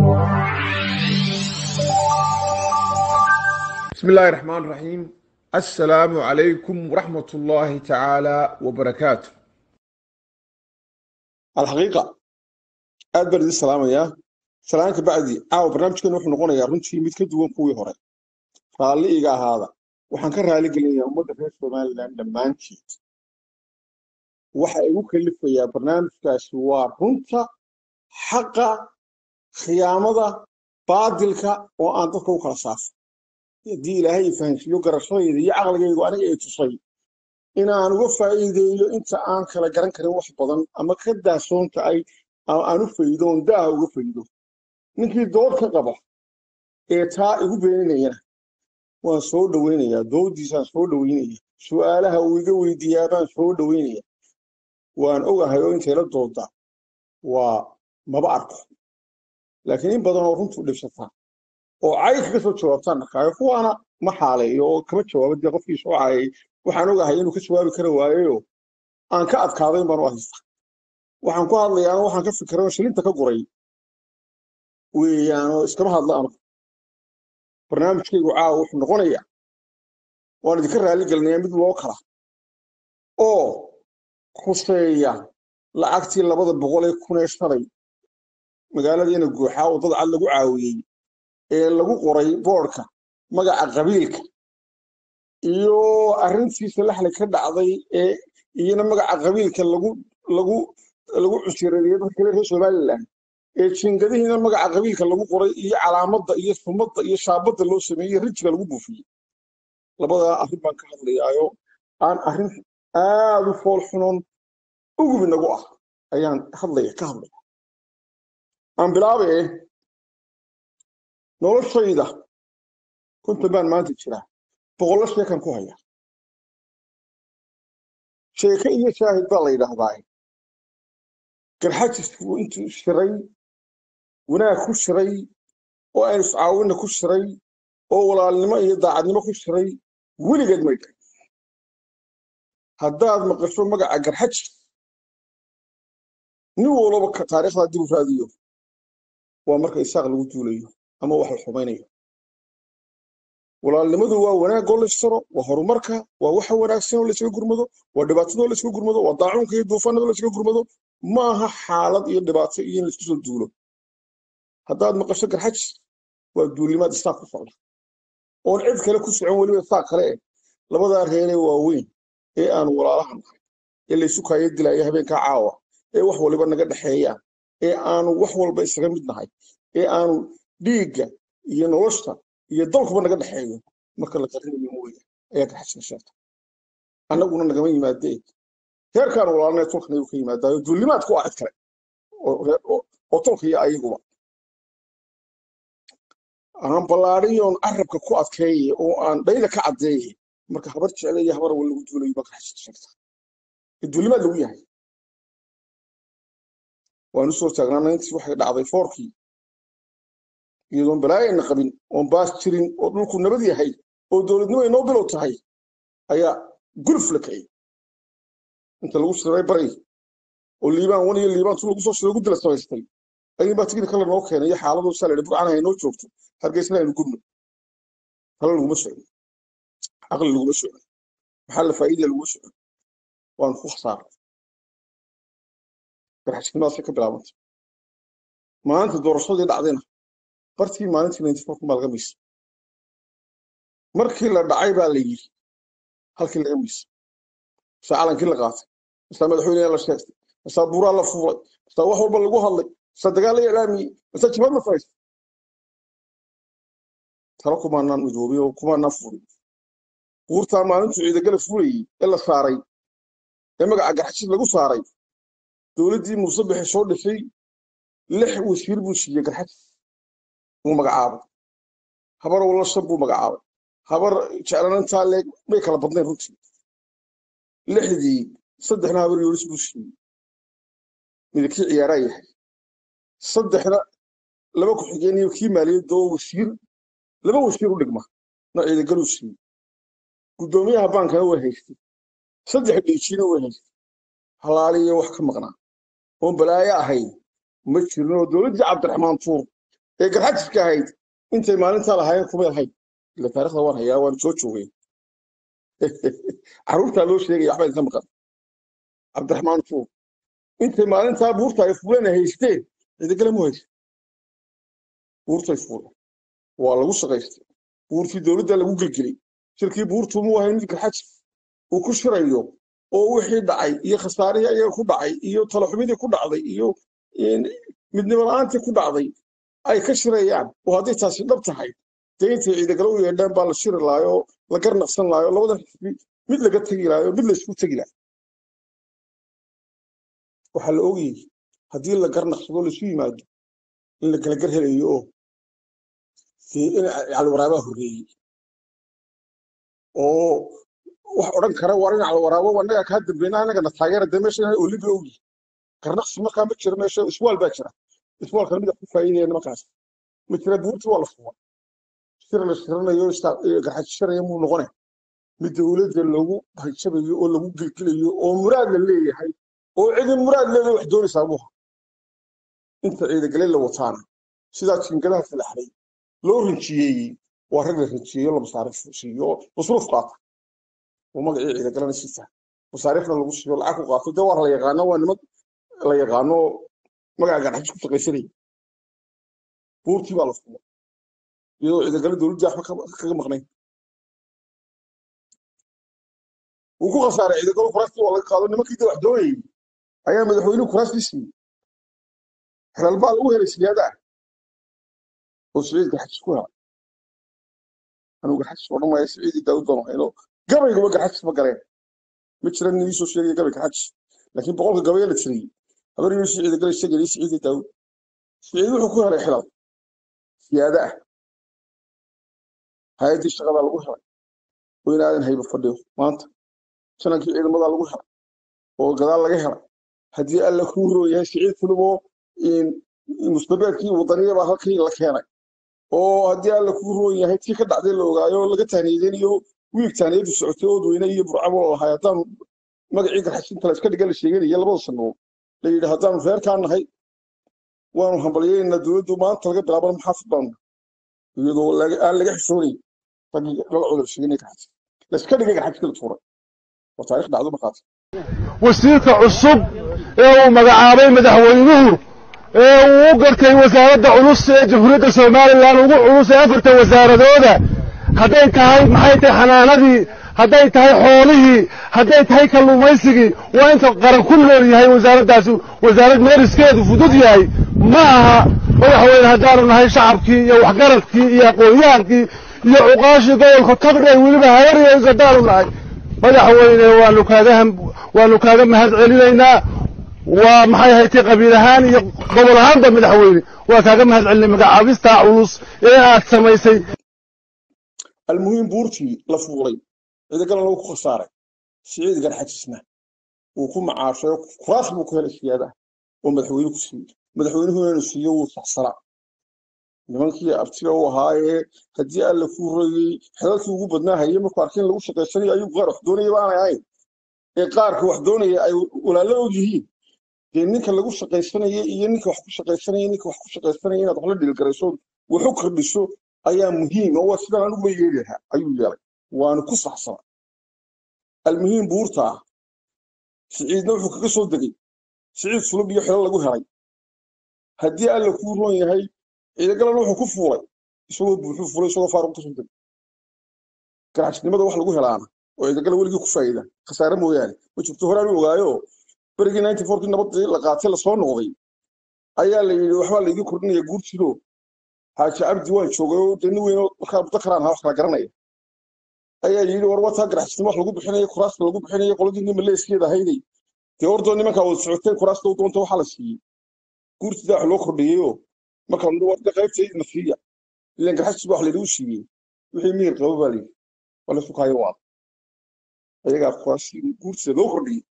بسم الله الرحمن الرحيم السلام عليكم ورحمة الله تعالى وبركاته alxaqiiqa aad baan idin salaamayaa salaanka bacdi caawa barnaamijkeena wuxuu noqonayaa runtii mid ka duwan kuwii hore raalli iga ahaada waxaan ka raali gelinayaa ummadda reer somalilan dhammaanteed waxa igu kalifayaa barnaamijkaasi waa runta xaqa khiyaamada baadilka oo aan dadka u kala saafo haddii ilaahay i fahansiiyo garashadayda iyo caqligaygu aniga ay tusay inaan uga faa'iideeyo inta aan kala garan karin wax badan ama ka daasoonta ay aan u faydo oon daaha uga faydo ninkii dood ka qaba ee taa igu beeninayana waan soo dhowaynayaa doodiisaan soo dhowaynaya su'aalaha uu iga weydiiyaa baan soo dhowaynaya waan ogahay oo intayla dooda waa maba arko laakiin in badan oo runtuu dhibsataa oo cay kaga soo jawaabtaan arkaayo kuwaana ma xaaleeyo oo kama jawaabo dee qofkii soo caayay waxaan ogahay inuu ka jawaabi kara waayeyo aan ka adkaadayn baan u haysta waxaan ku hadlayaano waxaan ka fikiray oo shilinta ka guray weeyaanoo iskama hadla anu barnaamijkaygu caawa wuxuu noqonayaa waan idinka raalli gelinayaa mid loo kala oo khuseeya lacagtii labada boqol ee kun ee shalay magaaladiina guuxaa oo dad cad lagu caawiyey ee lagu qoray boodhka magaca qabiilka iyo arrintiisa laxli ka dhacday ee iyana magaca qabiilka lagu lagu lagu cusiradeeyey dadka kale reer somaliland ee jingadihiina magaca qabiilka lagu qoray iyo calaamadda iyo sumadda iyo shaabadda loo sameeyey rijiga lagu buufiyey labadaa arrin baan ka hadlayaayo aan arrin aad u fool xunoon ugub inagu ah ayaan hadlaya ka hadlaya aan bilaabe noloshayda konton baan maanta jiraa boqollo sheekan ku haya sheeke iyo shaahid baa la yidhaahdaa garxajisku intuu shiray wanaag ku shiray oo aynu iscaawinna ku shiray oo walaalnimo iyo daacadnimo ku shiray weligeed may dhahay haddaad maqasho magaca garxajis nin walaba taariikhdaa dib u raadiyo waa marka isaaq lagu duulayo ama wax la xumaynayo walaalnimadu waa wanaagoo la ysaro waa horumarka waa waxa wanaagsan oo laysaga gurmado waa dhibaatadoo laysaga gurmado waa daacuunka iyo duufaanadoo laysaga gurmado maaha xaalad iyo dhibaato iyo in laisku soo duulo haddaad maqasho garxajis waa duulimaad isaaq ku socda oon cid kale ku socon weliba isaaq kale eh labadaa reeree waaweyn ee aanu walaalaha nahay ee laysu kaayo dilaayo habeenkaa caawa ee wax waliba naga dhexeeyaan ee aanu wax walba isaga mid nahay ee aanu dhiigga iyo nolosha iyo dalkuba naga dhexeeyo marka la qarinayo mooya ayaa garxajka sheegta annaguna nagama yimaadee heerkaan walaalnay tolkan ayuu ka yimaadaayo duulimaadku waa cid kale oo tolka iyo ayaguba aan ballaadhiyoon carabka ku adkeeye oo aan dhayda ka caddeeye marka habar jecle iyo habar wal lagu duulayo baa garxajka sheegta ee duulimaad lagu yahay waan u soo taagnaana intii waxay dhacday foorkii iyadoon balaayayna qabin oon baas jirin oo dhulku nabad yahay oo dowladnimo ay noo bilow tahay ayaa guluf la kaciyey inta lagu shiray baray oo liibaan wan iyo liibaan tu lagu soo shiray guddi la samaystay ayay baa tigida kale noo keenay iyo xaaladoo saa laydhi burcana ay noo joogto hargeysna aynu gubno talo laguma socdo caqli laguma socdo maxaa la faa'iida laguma socdo waanu ku khasaaray garxajnimaasay ka bilaabantay maanta doorashadii dhacdayna bartii maalintii ninety four baa laga miisay markii la dhacay baa la yiri halkii laga miisay masaa calankii la qaatay masaa madaxweyneha la sheegtay masaa buuraa la fuulay masaa wax walba lagu hadlay masaa dagaal la iclaamiyey masaa jibaad la faraysay talo kumaanaan midoobay oo kumaanaan fuulay buurtaa maalintuu ciidagala fuulayey ee la saaray ee magaca garxajis lagu saaray dowladdii muuse bixi soo dhisay lix wasiir buu siiyey garxajis uu magacaabay habar walla shan buu magacaabay habar jeclanantaa leeg may kala badnayn runtii lixdii saddexna habar yoolis buu siiyey midakii ciyaaraa yahay saddexna laba ku-xigeen iyo kii maaliyadda oo wasiir laba wasiir u dhigma na ciidagaluu siiyey guddoomiyaha baankana way haystay saddex dhiijiina way haystay halaaliyo wax ka maqnaa oon balaayo ahayn ma jirin oo dowladdii cabdiraxmaan tuur ee garxajiska ahayd intay maalintaa lahaayeen kumay lahayn ila taarikhda waan hayaa waan soo joogay caruurtaa loo sheegaya waxba idinka maqan cabdiraxmaan fuur intay maalintaa buurta ay fuuleen ay haysteen ciidagale mu haysa buurtay fuuleen waa lagu shaqaystay buurtii dowladda lagu gelgelay shirkii buurtu muu ahayn mid garxajis uu ku shirayo oo wixii dhacay iyo khasaarihii ayaga ku dhacay iyo talaxumidii ku dhacday iyo midnimo la-aantii ku dhacday ay ka shirayaan oo hadday taasi dhab tahay dee intay ciidagale u yeedhaan baa la shiri lahayo la garnaqsan lahayo labadan xisbi mid laga tegi lahayo mid la isku tegi lahayo waxaa la ogayay haddii la garnaqsado laisu yimaado in la kala gar helayo oo dee in calwaraabaa horreeyey oo wax odhan kara waa in calwaraabo annagaa kaa dambeyna annagana taageera dee meesha oliba ogi garnaqsi markaa ma jiro meesha iswaal baa jira iswaalkana mid wax ku faa'iidaya nimankaas ma jira buurti waa la fuwa shir la shiranayo garxajishiraya muu noqone mid dowladda lagu hanjabayo oo lagu gelgelayo oo muraad la leeyahay oo cidi muraad leedahay wax doonaysaa buha inta ciidagale la wataana sidaa jiingadaha salaxday loo rinjiyeeyey waa rag la rinjiyeeyo la masaarif siiyo masruuf qaata oo magacii ciidagalena siita masaarifna lagu siiyo lacag ku qaato dee waa la yaqaano waa nimad la yaqaano magaca garxajis ku shaqaysanaya buurtii baa la fuwa iyadoo ciidagale dowladda waxba kaga maqnayn wuu ku khasaaray ciidagalo kuraastii waa laga qaado nimankii de wax doonayay ayaa madaxweynuhu kuraastii siiyey xelal baa lagu helay siyaada ah oo siciid garxajis ku helay anuu garxajis odhan maayo siciidii daawud baan hayno gabayguba garxajis ma gareen ma jiran nin iisoo sheegaya gabay garxajis laakiin boqolka gabaya la tiriyey habar yunus ciidagale sheegayay siciidii daawud siciid wuxuu ku helay xelal siyaada ah hay-addii shaqadaa lagu helay oo in aadan hayba fadhiyo maanta janankii ciidamadaa lagu helay oo gadaal laga helay haddii alla kuu rooyahay siciid fuluboo mustabeedkii wadaniya baa halkii la keenay oo haddii alla kuu roon yahay tii ka dhacday la ogaayo laga taaniyadeynayo wiig taaniyadu socotay ood weyne iyo burcabo lahay haddaanu magacii garxasinta la iska dhiga la sheeganaya labada sanood la yidhi haddaanu reerkaa nahay waanu hambalyeynaa dowladdu maanta laga bilaabana maxaafid baanu iyadoo aan laga xishoonay raggii lala cudar sheeganay garxasin la iska dhigay garxasinka la tuuray waa taarikh dhacdo markaas wasiirka cusub ee uu magacaabay madaxweynuhu ee uu u gartay wasaaradda culus ee jamhuuriyadda somalilan ugu culus ee afarta wasaaradooda hadday tahay maxay tahay xanaanadii hadday tahay xoolihii hadday tahay kalluumaysigii waa inta qaran ku nool yahay wasaaraddaasi wasaarad meeriskeedu fudud yahay ma aha madaxweyne haddaanu nahay shacabkii iyo waxgaradkii iyo aqoonyahaankii iyo cuqaashii gobolka tagdhay weliba hayariyays haddaanu nahay madaxweyne waanu kaaga waanu kaaga mahad celinaynaa waa maxay haytay qabiil ahaan iyo gobol ahaanba madaxweyne waa kaaga mahad celinay magacaabistaa culus ee aad samaysay almuhiim buurtii la fuulay ciidagalan lagu ku khasaaray siciid garxajisna wuu ku macaashay kuraas buu ku helay siyaadaha oo madaxweyne ku siiyey madaxweynuhu inuu siiyo wuu saxsanaa nimankii abtiga u ahaayee haddii alla kuu royey xelalkii ugu badnaa hayay markuu arkay in lagu shaqaysanayo ayuu qaar wax doonaya baanay ahayn ee qaarka wax doonaya ay walaalo og yihiin dee ninka lagu shaqaysanaya iyo ninka wax ku shaqaysanaya ninka wax ku shaqaysanaya inaad wax la dhilgarayso wax u kordhiso ayaa muhiim oo waa sidaan anugu ma yeeli lahaa ayuu yeelay waanu ku saxsana almuhiim buurta ah siciidna wuxuu kaga soo degay siciid sulub iyo xelo lagu helay haddii alla kuu roon yahay ciidagalana wuxuu ku fuulay isagoo buuxuu fulay isagoo faaruq kasoo degay garacsnimada wax lagu helaana oo ciidagala weligii ku faa'iida khasaare mooyaane ma jirto horaan u ogaayo berigii ninety fourkii nabadii la qaatay lasoo noqday ayaa la yidhi waxbaa laydin kordhinaya guurtido xaaji cabdi waan joogay oo dee nin weyn oo markaa muddo karaan ahaa wax kala garanaya ayaa yidhi war wataa garacsnimo wax lagu bixinaya kuraasta lagu bixinaya qoladii maleeskeeda ahayday dee ordoo nimankaa wada socoteen kuraasta u doonta waxaa la siiyey guurtida wax loo kordhiyeyoo marka la warda qaybtaydna siiya ilan garxajis baa wax layidhi u siiyey wixii miyir qabo baa layidhi waa la sukaayo waada ayagaa kuraasi guurtida loo kordhiyey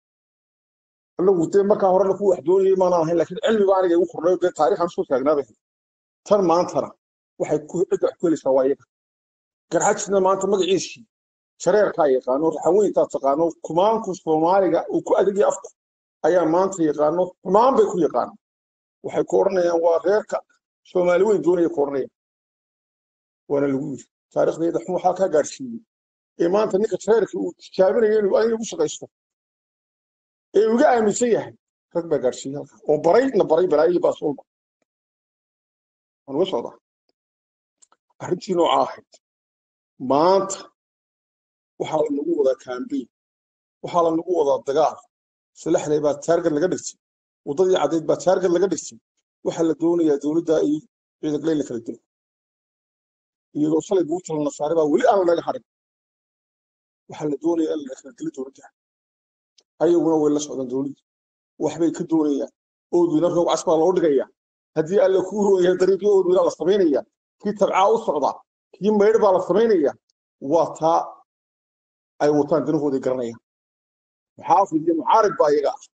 anagu dee markaa horena ku wax doonayay maanaan ahayn laakiin cilmiba aniga igu kordhayo dee taariikhan soo taagnaabay tan maantana waxay ku cidda wax ku helaysaa waa iyaga garxajisna maanta magaciisii shareerkaa yaqaano raxaweyntaa taqaano kumaanku soomaaliga uu ku adagay afku ayaa maanta yaqaano xumaan bay ku yaqaano waxay ku odhanayaan waa reerka soomaali weyn doonaya ku odhanaya waana lagu yiri taariikhdeeda xun waxaa kaa gaadhsiiyey ee maanta ninka tareerka uu tijaabinayo inuu adiga ugu shaqaysto ee uga aaminsan yahay rag baa gaadhsiiyey halka oo baray na baray balaayihii baas walba waan uga socdaa arrintii noocaa ahayd maanta waxaa lanagu wadaa kambeyn waxaa lanagu wadaa dagaal salaxley baa taargad laga dhigtay waddadii caddeyd baa taargad laga dhigtay waxaa la doonayaa dowladda iyo ciidanka in la kala dilo iyadoo shalay buu tala nasaare baa weli aan lanaga harin waxaa la doonayaa in la kala dilo dowladda ayaguna way la socdaan dowladda waxbay ka doonayaan oodweyne roog cas baa loo dhigayaa haddii alle kuu rooyahay dariiqii oodweyne la samaynaya kii tabcaa u socda kii maydh baa la samaynaya waa taa ay wataan danahooday garanayaan muxaafid iyo mucaarib baa iyaga ah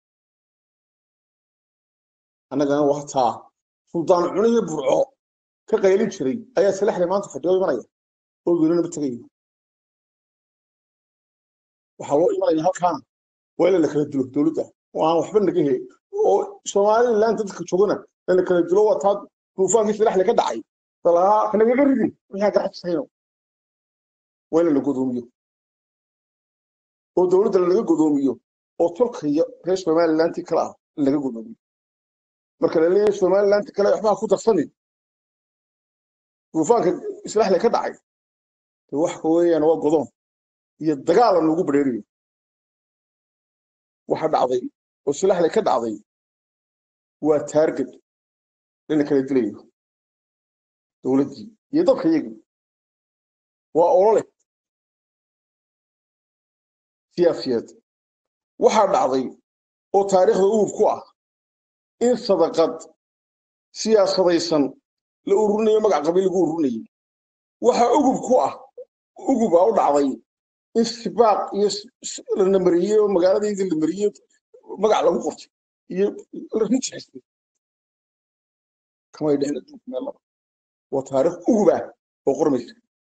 annagana waa taa suldaan cuniyo burco ka qaylin jiray ayaa salaxle maanta fadhiyo imanaya oodweynena ma tegayo waxaa loo imanaya halkaana waa in la kala dilo dowladda oo aan waxba naga he oo somaliland dadka joogana in la kala dilo waa taa duufaankii salaxle ka dhacay dalahaa kanagaga ridi waxaa garaxsayno waa in la godoomiyo oo dowladda lanaga godoomiyo oo tolkaya reer somalilanti kale ah in laga godoomiyo marka la leeyahay somalilanti kale waxbaa ku darsanin duufaanka islaxle ka dhacay de waxa weeyaan waa godoon iyo dagaala noogu badheeriyo waxa dhacday oo silaxle ka dhacday waa taarged lana kala dilayo dowladdii iyo dadka iyagii waa olole siyaasiyeed waxaa dhacday oo taariikhda uub ku ah in sadaqad siyaasadaysan la ururinayo magac qabiil lagu ururinayay waxaa ugub ku ah ugubaa u dhacday in sibaaq iyo la namariyey oo magaaladaydii la mariyey magac lagu qortay iyo la rijixistay kamay dhicin adduunka meel laba waa taariikh ugub ah oo qormaysa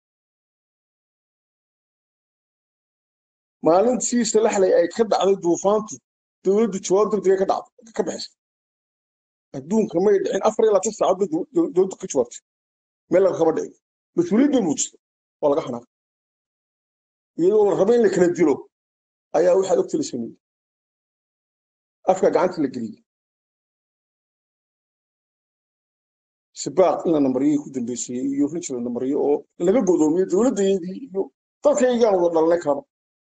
maalintii salaxley ay ka dhacday duufaantu dowladdu jawaab degdega ka dhacday ka bixisay adduunka may dhicin afar iyo labaatan saacad bay dowladdu ka jawaabtay meel laga kaba dhicin mas-uuliyad bay muujisay waa laga xanaaqay iyadoo la rabo in la kala dilo ayaa waxaad ogta la sameeyey afka gacanta la geliyey sibaaq in la namariyey ku dambeysayey iyo rinji la namariyo oo laga godoomiyo dowladdaydii iyo dadkaygaan wada dhalnay kalaba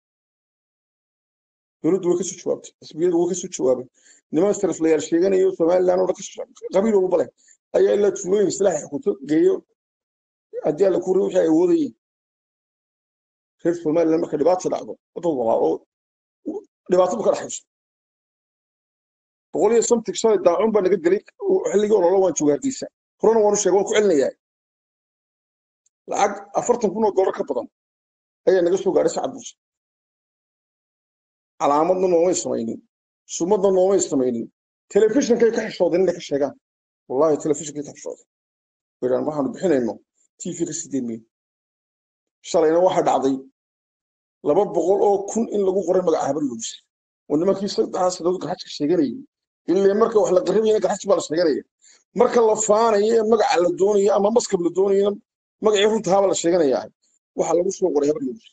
dowladdu way kasoo jawaabtay xisbiyadu way kasoo jawaabay niman sariflayaal sheeganayo somaliland oo dhan qabiil walba leh ayaa ilaa tuulooyin islaax xukunto geeyo haddii alla kuuri wixii ay awoodayeen reer somaliland marka dhibaata dhacdo dad walaa oo dhibaatadu ka dhaxayso boqol iyo somtig shalay daacun baa naga gelay xilligii ololo waan jooga hargeysa horena waanu sheegay waan ku celinayaa lacag afartan kun oo dollar ka badan ayaa naga soo gaadhay sacad buuse calaamadna noomay samaynin sumadna noomay samaynin telefishinkay ka xishoodeen inay ka sheegaan wallahi telefishinkay ka xishoodeen wiraan waxaanu bixinayno tv ka sideed mil shalayna waxaa dhacday laba boqol oo kun in lagu qoray magaca habar luus oo nimankii saddexdaa sanadood garxajka sheeganayay ilaa marka wax la qarabayana garxaj baa la sheeganaya marka la faanayo ee magaca la doonayo ama maskab la doonayona magacii runtahaaba la sheeganayaa waxaa lagu soo qoray habar luus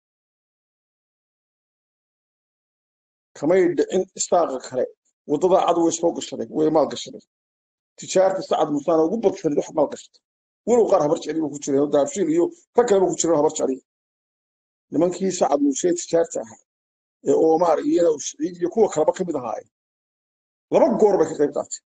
kamay dhicin istaaqa kale waddada cad way soo gashaday way maal gashaday tijaarta sacad musaana ugu badsaneed wax maal gashatay walow qaar habar jecli ku jireen daafshiil iyo rag kaleba ku jireen habar jecli nimankii sacad muuse tijaarta ahaa ee oomaar iyo inaw siciid iyo kuwa kaleba ka mid ahaayeen laba goor bay ka qayb qaatay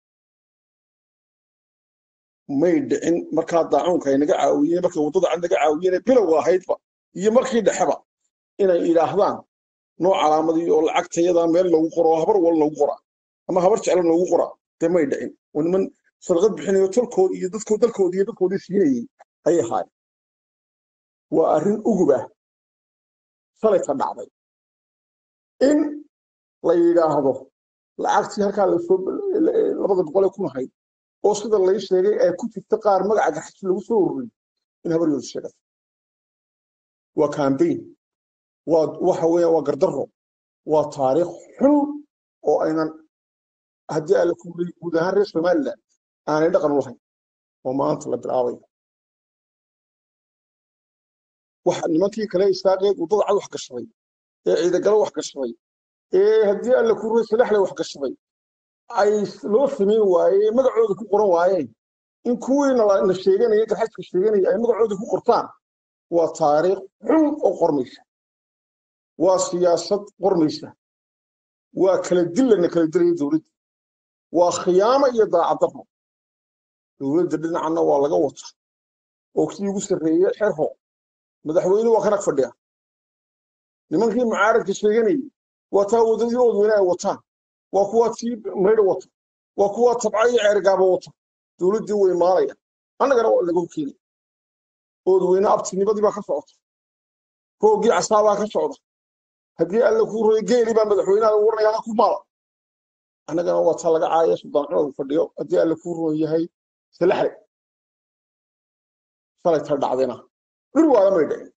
may dhicin markaa daacuunka ay naga caawiyeen markay waddada cad naga caawiyeen bilowga ahaydba iyo markii dhexeba inay idhaahdaan nooc calaamadii oo lacagtayada meel loogu qoro oo habar wal loogu qoraa ama habar jecla loogu qoraa dee may dhicin oo niman sadaqad bixinayo tolkood iyo dadkood dalkood iyo dadkoodii siinayay ayay ahaayeen waa arrin ugub ah shalayta dhacday in la yidhaahdo lacagtii halkaa lasoo labada boqol ee kun ahayd oo sida lay sheegay ay ku jirta qaar magaca garxaji lagu soo ururiyey in habar yooda sheegatay waa cambaign waa waxa weeyaan waa gardarro waa taariikh xun oo aynan haddii alla ku guud ahaan reer somaliland aanay dhaqan u lahayn oo maanta la bilaabayo waxa nimankii kale istaaqeed waddada cad wax gashaday ee ciidagalo wax gashaday ee haddii alla ku ruray salaxle wax gashaday ay loo samayn waayeen magacooda ku qoran waayeen in kuwiina la sheeganaya garxajka sheeganaya ay magacooda ku qortaan waa taariikh xun oo qormaysa waa siyaasad qormaysa waa kala dilana kala dilaya dowladda waa khiyaamo iyo daacaddarro dowladda dhinacana waa laga wata oo kii ugu sarreeye xerho madaxweyne waa kanag fadhiya nimankii mucaaradka sheeganayay waa taa waddadii oodweyne ay wataan waa kuwaa tii maydha wata waa kuwaa tabca iyo ceergaaba wata dowladdii way maalaya annagana waa lagu keenay oodweyne abtinimadii baa ka socota roogii casaabaa ka socda haddii alla kuu royo geeli baa madaxweynaha lagu waranaya ha ku maala annagana waa taa laga caaya suldaan cumar fadhiyo haddii alla kuu roon yahay salaxle shalay ta dhacdayna bir waala may dhicin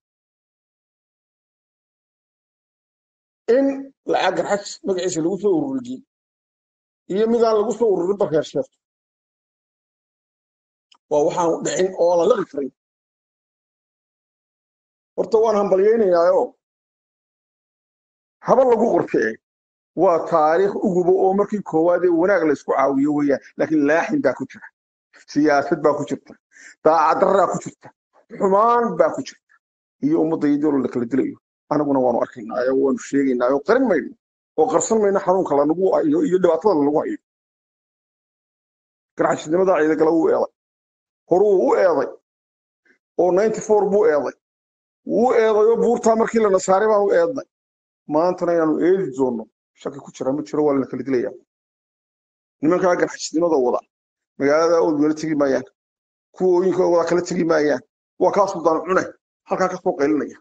in lacag garxaj magaciisa lagu soo ururiyey iyo midaan lagu soo ururin barkeer sheegto waa waxaan dhicin oo la laqi karin horta waan hambalyaynayaayoo haba lagu qortee waa taariikh uguba oo markii koowaad ee wanaag la isku caawiyo weeyaan laakiin laaxin baa ku jira siyaasad baa ku jirta daacaddaraa ku jirta xumaan baa ku jirta iyo ummadda iyadoo la kala dilayo anaguna waanu arkaynaayo waanu sheegaynaayo qarin mayno oo qarsan mayno xanuunka lanagu hayo iyo dhibaatada lanagu hayo garxashnimada ciidagala wuu eeday horuu u eeday oo ninety four buu eeday wuu eedayoo buurtaa markii lana saaray baanu eednay maantana inaanu eedi doonno shaki ku jira ma jiro waa lana kala dilaya nimankaa garxashnimada wada magaalada oodweyne tegi maayaan kuwa ooyinka wada kala tegi maayaan waa kaa suldaan cune halkaa ka soo qaylinaya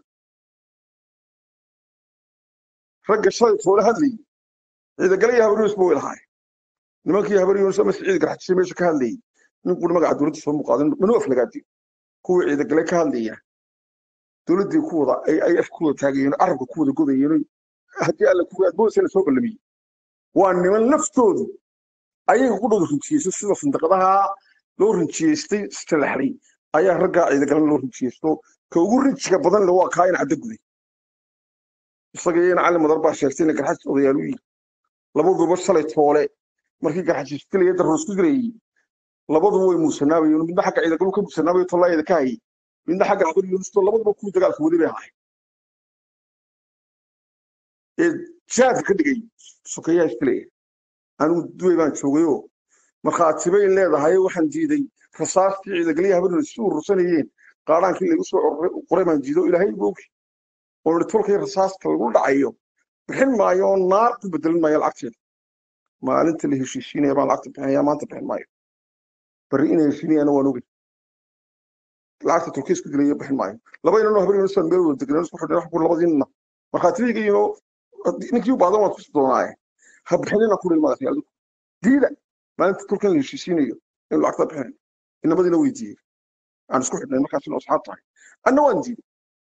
ragga shalay toole hadlayay ciidagalaya habaryunis ba way lahaay nimankii habaryunis ama siciid garxajisay meesha ka hadlayay ninkuna magaca dowladda soo muuqaadan manu aflagaadi kuwii ciidagale ka hadlaya dowladdii ku wada ay af ku wada taagayeen carabka ku wada godayeen haddii alla kuwa adboosana soo ballamiyey waa niman laftoodu ayaga ku dhow rinjiyeystay sida sindaqadaha loo rinjiyeystay salaxlay ayaa raggaa ciidagalan loo rinjiyeysto ka ugu rinjiga badan le waa kaa in cadda guday isaga iyo in cali madar baa sheegtay ina garxajis odayaal u yihi labaduba shalay toole markii garxajis dilaya darro isku dilayay labaduba way muusanaabayeen midna xagga ciidagalu ka muusanaabayo tollaayada ka hayay midna xagga habar yuunisto labaduba kuwii dagaalka wadi bay ahaay ee jaadka ka dhigay sokeeyaha isdilaya anigu duway baan joogayoo markhaati bay leedahay waxaan diiday rasaastii ciidagalya habar yuunis si urursanayeen qaadhaankii lagu soo qoray baan diido ilaahay igu ogi oo nidhi tolkii rasaaska lagu dhacayo bixin maayo oo naar ku bedelin maayo lacagteeda maalinta la heshiisiinaya baan lacagta bixinaya maanta bixin maayo bari inay heshiinayana waan ogey lacagta turkiya isku dilaya bixin maayo laba inanoo habar yunisaan meel wada degnaan isku xidhnay wax ku labadiinna markhaatiyayga iyo ninkii u baahdan waan kusi doonaaye ha bixinina ku dhil madaxyaal diida maalinta turkiyan la heshiisiinayo inuu lacagta bixinayo inamadiina weydiiyey aan isku xidhnay markaasina asxaab tahay anna waan diiday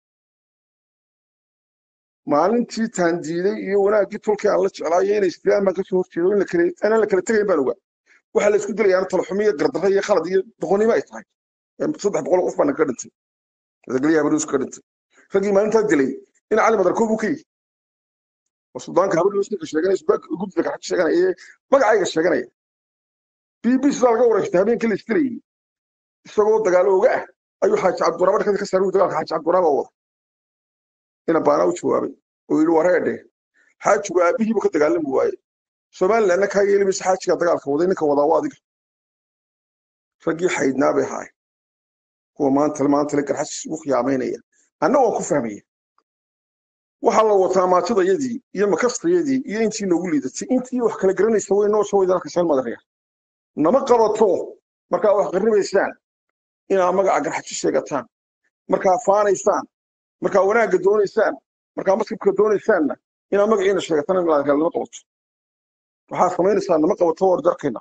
maalintii taan diiday iyo wanaaggii tulkii aan la jeclaayo inay isdilaan baan kasoo horjeedo in aanan la kala tegayn baan ogaa waxaa la isku dilayaana talaxumo iyo gardarro iyo khalad iyo doqonnimo ay tahay saddex boqol qof baana kaga dhintay madagalyaha habaryus kaga dhintay raggii maalintaa dilay in cali madar koob u ka yihi oo suldaanka habaryus ninka sheeganaya guddiga gaxaji sheeganaya ee magacayga sheeganaya b b sidaa laga wareegtay habeenkii la isdilayay isagoo dagaalo oga ah ayuu xaaji cabduraaba dhakada ka saaray dagaalka xaaji cabduraaba wada ina baana u jawaabay oo yidhi wareedhe xaajigu aabihiibu ka dagaalami waaye somalilandna kaa yeeli maysa xaajiga dagaalka waday ninka wadaa waa adiga raggii xaydnaa bay ahaay kuwa maanta maantale garxasis ugu khiyaamaynaya anna waan ku fahmaya waxaa la wataa maatidayadii iyo makastayadii iyo intii noogu liidatay intii wax kala garanaysa way noo soo weydan arkaysaa madaraya nama qabato markaa wax qarribaysaan inaa magaca garxaji sheegataan markaa faanaysaan markaa wanaagga doonaysaan markaa maskibka doonaysaanna inaa magaciina sheegataan in la nama qabato waxaa samaynaysaa nama qabato war darkayna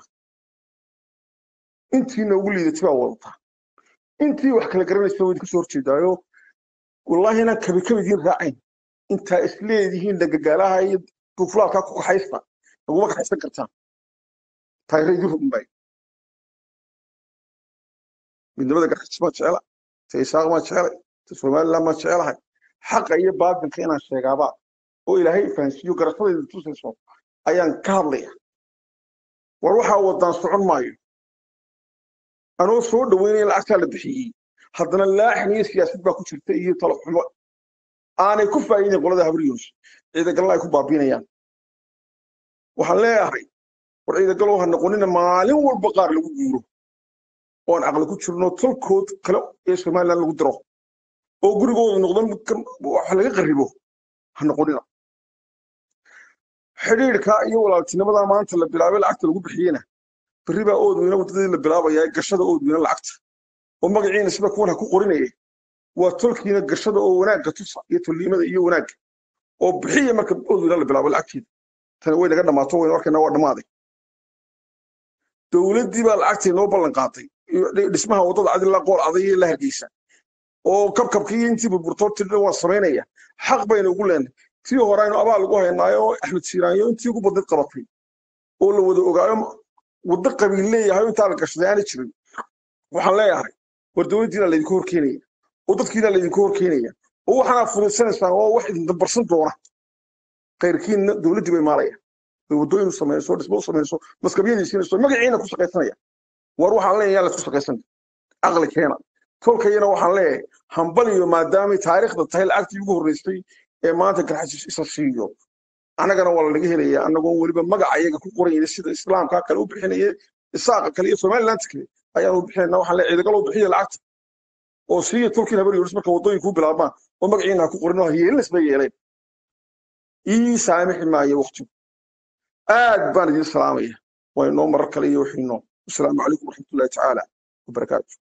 intii noogu liidatay baa wadataa intii wax kala garanaysa way idinku soo horjeedaayo wallaahi inaan kabi kabidiin raacayn intaa isleedihiin dhagagaalaha iyo duuflaadkaa ku kaxaysta laguma kaxaysan kartaan taayira idin rugmaayo midnimada garxis maa jecela ta isaaq maa jecelay ta somaliland maa jecelahay xaqa iyo baatilka inaan sheegaabaa oo ilaahay fahansiiyo garashadayda tusayso ayaan ka hadlaya war waxaa wadaan socon maayo anoo soo dhaweynaya lacagtaa la bixiyey haddana laaxin iyo siyaasad baa ku jirta iyo talo xumo aanay ku faa'iidin qolada habriyons ciidagalna ay ku baabiinayaan waxaan leeyahay war ciidagalow ha noqonina maalin walba qaar lagu guuro oon caqli ku jirno tolkood kale ee somaliland lagu diro oo gurigooda noqdo wax laga qaribo ha noqonina xidhiidhka iyo walaaltinimada maanta la bilaabay lacagta lagu bixiyena berri baa oodweyne waddadii la bilaabayaa gashada oodweyne lacagta oo magaciina sida kuwan ha ku qorinayay waa tolkiina gashada oo wanaagga tusa iyo tolliimada iyo wanaagga oo bixiya marka oodweyne la bilaabo lacagteeda tani way naga dhammaato waynu arkaynaa waa dhammaaday dowladdii baa lacagtii noo ballan qaatay dhismaha waddada cadilaa qool aday iyo la hargeysa oo kabkabkii intii burburtoo tirdhan waan samaynaya xaq baynu ugu leenay tii hore aynu abaal ugu haynaayo oo axmed siiraanyo intii ugu badnid qabatay oo la wada ogaayo waddo qabiil leeyahay oo intaa la gashaday aana jirin waxaan leeyahay war dowladdiina laydinku horkeenaya oo dadkiina laydinku horkeenaya oo waxaana fududsanaysaan oo wax idin dambarsan doona kayrkiinna dowladdii bay maalaya bay waddooyin u samayso dhismo u samayso maskabyadiisiinayso magaciina ku shaqaysanaya war waxaan leeyahay yaa laysku shaqaysan caqli keena tolkayana waxaan leeyahay hambaliyo maadaamay taariikhda tahay lacagtii ugu horreysay ee maanta garxajis isa siiyo annagana waa lanaga helaya annagoo weliba magaca iyaga ku qorayna sida islaamka kale u bixinaya isaaqa kale iyo somaliland kale ayaan u bixinayna waxaan leeyahay ciidagalo bixiya lacagta oo siiya tolkiin habar yoris marka waddooyinku bilaabmaan oo magaciina ha ku qorin oo yeelinas bay yeeleen ii saamixi maayo waqtigu aad baan idin salaamaya waynoo marar kale iyo wixiinoo asalaamu calaykum waraxmatullahi tacaala wabarakaatu